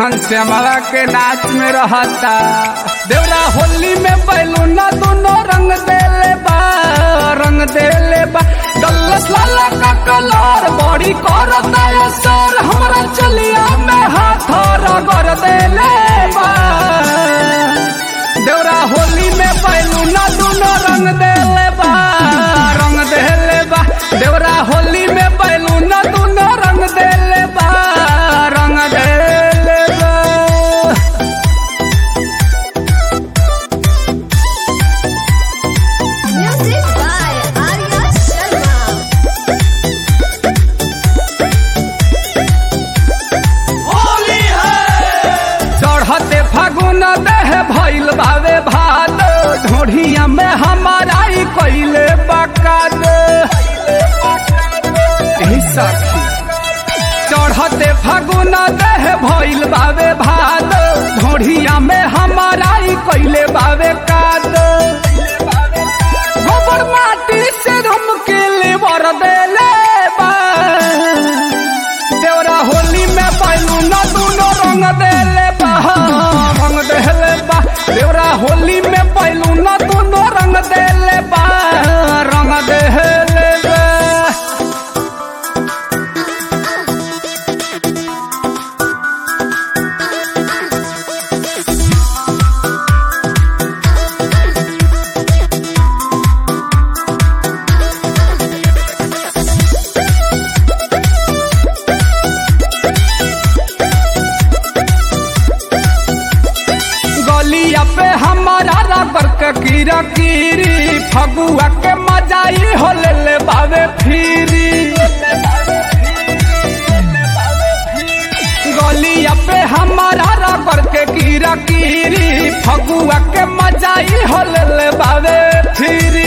घनश्यामला के नाच में रहता देवरा होली में बैलूना दोनों रंग देले बा रंग देले बा डल्लस लाला का कलर बड़ी करता है सर हमरा चलिया में हाथ रगड़ देले बा देवरा होली में बैलूना दोनों रंग देले बा रंग देले बा देवरा होली में बैलूना दोनों रंग देले बा रंग देले बा Music by Arya Sharma. चढ़ते फागुन देह भइल बावे भाद ढोढ़िया में हमारा ही कैले बकाद एही सखी चढ़ते फागुन देह भइल बावे भाद ढोढ़िया में हमारा ही कैले बावे काद गोबर माटी से हम के ले बर देले बा देवरा होली में बैलून दूनो रंग देले बा रंग देले बा देवरा होली में बैलून दूनो रंग देले बा रंग देले बा गलिया पे हमारा रबर के कीरा कीरी फगुआ के मजाई हो ले ले बावे फिरी गलिया पे हमारा रबर के कीरा कीरी फगुआ के मजाई हो ले ले बावे फिरी